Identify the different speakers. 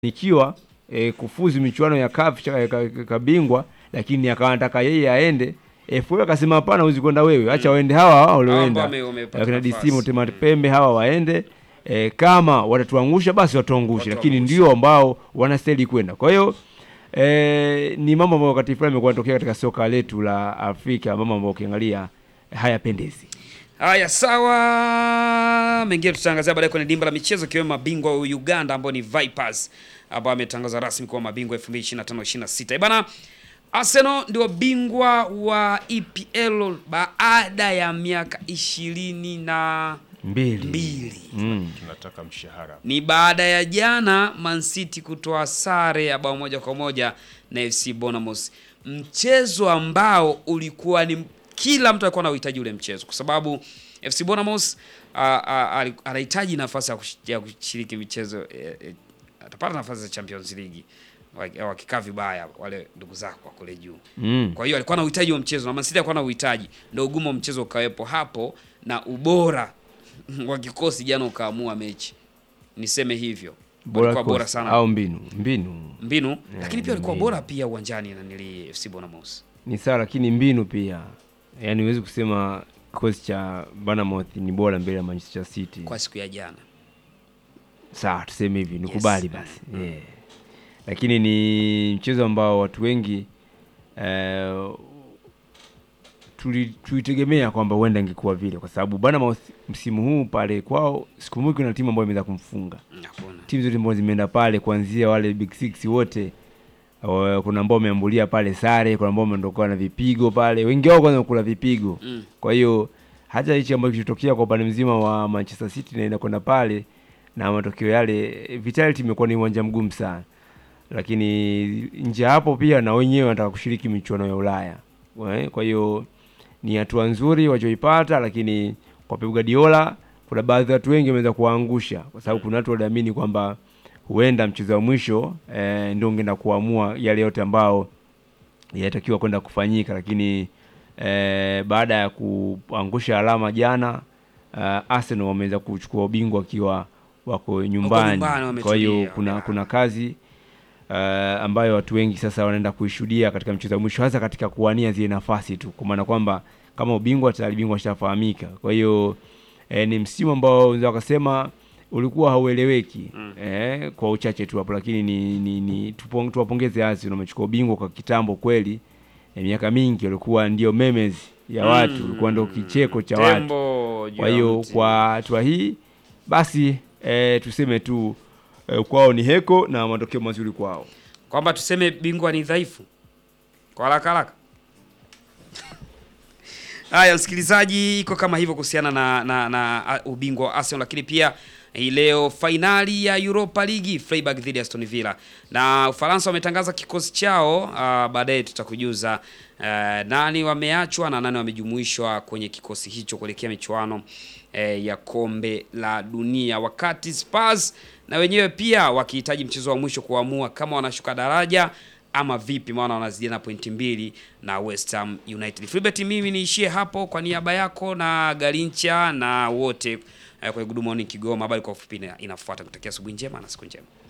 Speaker 1: nikiwa e, kufuzu michuano ya CAF cha- ka- ka- kabingwa, lakini akawa anataka yeye aende FA akasema hapana, huwezi kwenda wewe, acha waende hawa hawa
Speaker 2: Hao
Speaker 1: walioenda
Speaker 2: ambao wame- wamepata
Speaker 1: akina
Speaker 2: nafasi.
Speaker 1: DC Motema Pembe hawa waende e, kama watatuangusha basi watuangushe, lakini
Speaker 2: Watuangushe.
Speaker 1: ndio ambao wanastahili kwenda. Kwa hiyo e, ni mambo ambayo wakati fulani yamekuwa yanatokea katika soka letu la Afrika, mambo ambayo ukiangalia hayapendezi.
Speaker 2: Haya, sawa. Mengine tutaangazia baadaye kwenye dimba la michezo, ikiwemo mabingwa wa Uganda ambao ni Vipers ambao ametangaza rasmi kuwa mabingwa 2025-26. Bana, Arsenal ndio bingwa wa EPL baada ya miaka ishirini na
Speaker 1: Mbili,
Speaker 2: mbili.
Speaker 1: Mm.
Speaker 3: tunataka mshahara
Speaker 2: Ni baada ya jana Man City kutoa sare ya bao moja kwa moja na FC Bournemouth, mchezo ambao ulikuwa ni kila mtu alikuwa anahitaji ule mchezo, kwa sababu FC Bournemouth ah, ah, ali- anahitaji nafasi ya kush- ya kushiriki michezo eh, eh, atapata nafasi za Champions League Waki- wakikaa vibaya wale ndugu zako wa kule juu
Speaker 1: Mm.
Speaker 2: kwa hiyo alikuwa na uhitaji wa mchezo na Man City alikuwa na uhitaji, ndio ugumu wa mchezo ukawepo hapo na ubora wa kikosi jana ukaamua mechi, niseme hivyo. Walikuwa bora
Speaker 1: kosi
Speaker 2: sana
Speaker 1: au mbinu mbinu
Speaker 2: mbinu, lakini pia walikuwa
Speaker 1: mbinu.
Speaker 2: bora pia uwanjani na nili FC Bournemouth.
Speaker 1: ni sawa, lakini mbinu pia, yaani huwezi kusema kikosi cha Bournemouth ni bora mbele ya Manchester City.
Speaker 2: kwa siku ya jana.
Speaker 1: Sawa, tuseme hivi, nikubali
Speaker 2: Yes.
Speaker 1: basi yeah. Lakini ni mchezo ambao watu wengi eh, tuli- tulitegemea kwamba huenda ingekuwa vile, kwa sababu Bournemouth msimu huu pale kwao sikumbuki na timu ambayo imeweza kumfunga
Speaker 2: Mm, Hakuna.
Speaker 1: timu zote ambazo zimeenda pale kuanzia wale big six wote uh, kuna ambao wameambulia pale sare, kuna ambao wameondoka na vipigo pale, wengi wao kwanza kula vipigo.
Speaker 2: Mm.
Speaker 1: Kwa hiyo hata hichi ambacho kilitokea kwa upande mzima wa Manchester City naenda kwenda pale na matokeo yale, Vitality imekuwa ni uwanja mgumu sana, lakini nje ya hapo pia na wenyewe wanataka kushiriki michuano ya Ulaya. We, Kwa hiyo ni hatua nzuri wachoipata, lakini kwa Pep Guardiola kuna baadhi ya watu wengi wameweza kuwaangusha, kwa sababu kuna watu waliamini kwamba huenda mchezo wa mwisho eh, ndio ungeenda kuamua yale yote ambao yanatakiwa kwenda kufanyika, lakini eh, baada ya kuangusha alama jana uh, Arsenal wameweza kuchukua ubingwa wakiwa wako nyumbani.
Speaker 2: nyumbani,
Speaker 1: Kwa hiyo
Speaker 2: wametulia.
Speaker 1: kuna kuna kazi uh, ambayo watu wengi sasa wanaenda kuishuhudia katika mchezo wa mwisho, hasa katika kuwania zile nafasi tu, kwa maana kwamba kama ubingwa tayari bingwa ashafahamika. Kwa hiyo eh, ni msimu ambao unaweza wakasema ulikuwa haueleweki eh, kwa uchache tu hapo, lakini ni, ni, ni tupong- tuwapongeze Arsenal wamechukua ubingwa kwa kitambo kweli. Eh, miaka mingi walikuwa ndio memes ya watu,
Speaker 2: Mm.
Speaker 1: ulikuwa ndio kicheko cha watu.
Speaker 2: Tembo juu
Speaker 1: Kwa
Speaker 2: ya
Speaker 1: hiyo
Speaker 2: mti.
Speaker 1: kwa hatua hii basi eh, tuseme tu eh, kwao ni heko na matokeo mazuri kwao.
Speaker 2: kwamba tuseme bingwa ni dhaifu kwa haraka haraka. Haya, msikilizaji, iko kama hivyo kuhusiana na, na, na a, ubingwa wa Arsenal, lakini pia hii leo fainali ya Europa League Freiburg dhidi ya Aston Villa, na Ufaransa wametangaza kikosi chao. ah, Baadaye tutakujuza ah, nani wameachwa na nani wamejumuishwa kwenye kikosi hicho kuelekea michuano eh, ya kombe la dunia, wakati Spurs na wenyewe pia wakihitaji mchezo wa mwisho kuamua kama wanashuka daraja ama vipi, maana wanazidiana pointi mbili na West Ham United. Filbert, mimi niishie hapo kwa niaba yako na Garincha na wote eh, kwenye Good Morning Kigoma. Habari kwa ufupi ina- inafuata. Kutakia asubuhi njema na siku njema.